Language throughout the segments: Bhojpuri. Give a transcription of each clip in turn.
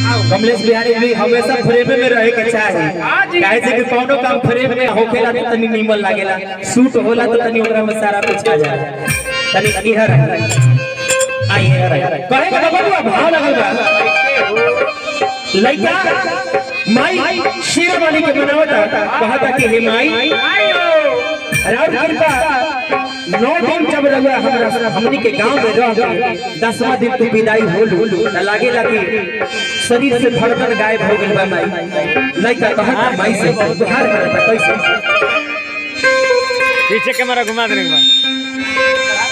कमलेश बिहारी भी हमेशा फ्रेम में रहे के चाहे काहे से कि कोनो काम फ्रेम में होखेला तो तनी नीमन लागेला शूट होला तो तनी ओकरा में सारा कुछ आ जाला तनी इहर आई इहर कहे के बबुआ भाव लगल बा लइका माई शेर वाली के बनावता कहता कि हे माई राउर कृपा नौ दिन जब रहुआ हमरा हमनी के गांव में रह के दसवां दिन तू विदाई होलू त लागे लगी शरीर से धड़कन गायब हो गइल बा माई लइका कहता माई से तुहार करता कैसे पीछे कैमरा घुमा देने के बाद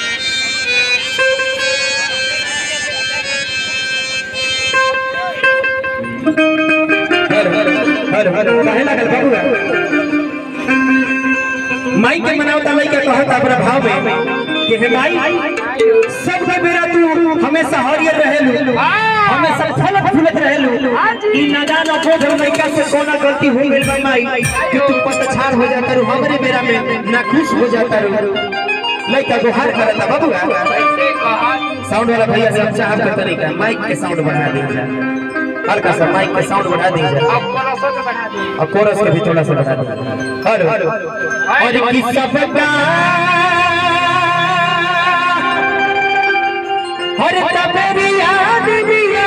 हर हर हर हर काहे लागल बबुआ माई के मनावता लइका कहता अपना भाव में कि हे माई सब के बेरा तू हमेशा हरियर रहेलू हमेशा फलत फूलत रहेलू ई नदान अबोध लइका से कोना गलती हो गइल बा माई कि तू पतछाड़ हो जाता रू हमरे बेरा में ना खुश हो जाता रू लइका गुहार करता बबुआ साउंड वाला भैया से अच्छा आपका तरीका माइक के साउंड बढ़ा दीजिए हल्का सा माइक के साउंड बढ़ा दीजिए और कोरस के भी थोड़ा सा बढ़ा दीजिए हेलो और किस्सा बता हर तबेरी याद दिया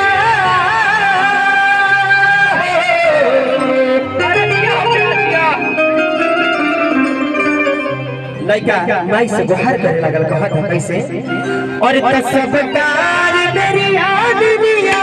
लइका माइक से गुहार करे लगल कहत है कैसे और तसबकार मेरी याद दिया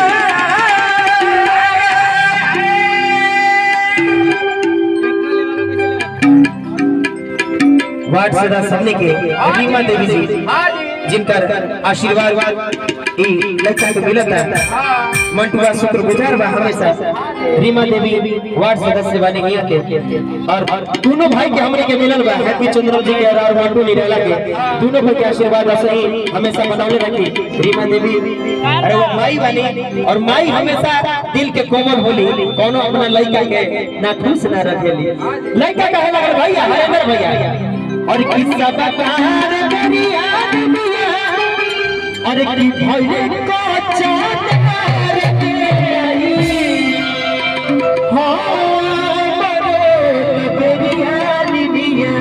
वार्ड सदा सबने के रीमा देवी जी जिनकर आशीर्वाद ई लड़का के मिलत है मंटुआ शुक्रगुजार बा हमेशा रीमा देवी वार्ड सदस्य बने गया के और दोनों भाई के हमरे के मिलल बा हैप्पी चंद्र जी के और मंटू निराला के दोनों भाई के आशीर्वाद ऐसे ही हमेशा बनौले रखी रीमा देवी अरे वो माई बनी और माई हमेशा दिल के कोमल होली कोनो अपना लड़का के ना खुश ना रखेली लड़का कहे लगल भैया हरेंद्र भैया और किस्सा बता रे मेरी याद मिया अरे की भइले को चटकार के आई हाँ मरे बेरियान मिया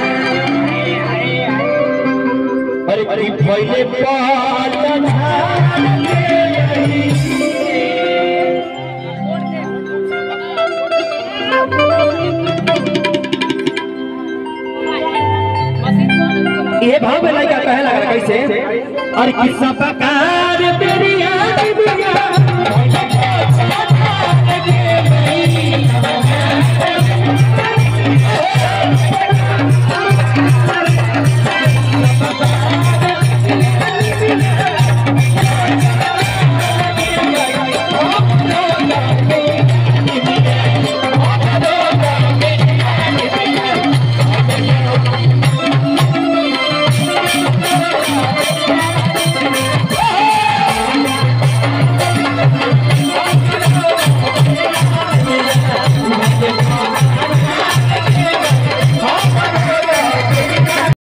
अरे की भइले पालन ये भाव में लड़का कहे लगा कैसे और किस्सा